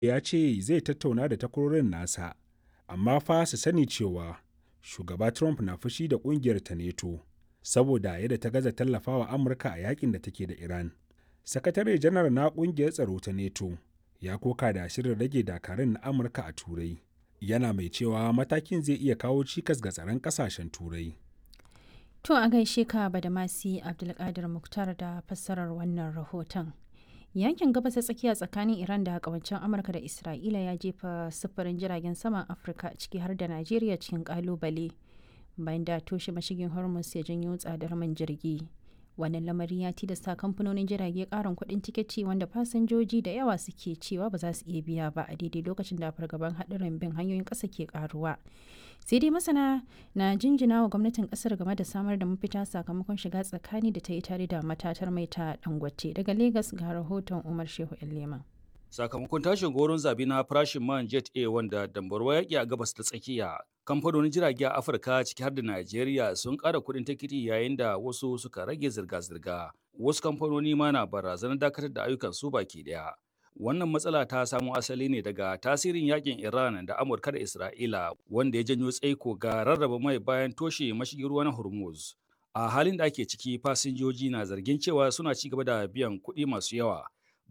ya ce zai tattauna da takwarorin nasa amma fa su sani cewa shugaba trump na fushi da kungiyar ta neto saboda yadda ta gaza tallafawa amurka a yakin da take da iran sakatare janar na kungiyar tsaro ta neto ya koka da shirin rage dakarun na amurka a turai yana mai cewa matakin zai iya kawo cikas ga tsaron kasashen turai To a gaishe ka Badamasi Abdulkadir Muktar da fassarar wannan rahoton. Yankin gabas ta tsakiya tsakanin Iran da kawancen Amurka da Isra'ila ya jefa sufurin jiragen saman Afirka ciki har da Najeriya cikin kalubale bayan da toshe mashigin Hormuz ya janyo tsadar man jirgi. Wannan lamari ya tilasta kamfanonin jirage karin kuɗin tiketi wanda fasinjoji da yawa suke cewa ba za su iya biya ba a daidai lokacin da fargaban haɗarin bin hanyoyin ƙasa ke karuwa. sai dai masana na jinjina wa gwamnatin kasar game da samar da mafita sakamakon shiga tsakani da ta yi tare da matatar mai ta dangote daga Legas ga rahoton umar shehu leman sakamakon tashin goron zabi na farashin man jet a wanda dambarwa yaƙi a gabas ta tsakiya kamfanonin jirage a afirka ciki har da najeriya sun ƙara kuɗin tikiti yayin da wasu suka rage zirga-zirga wasu kamfanoni ma na barazanar dakatar da ayyukan su baki ɗaya Wannan matsala ta samo asali ne daga tasirin yakin Iran da Amurka da Isra'ila wanda ya janyo tsaiko ga rarraba mai bayan toshe mashigin ruwa na Hormuz. A halin da ake ciki fasinjoji na zargin cewa suna ci gaba da biyan kuɗi masu yawa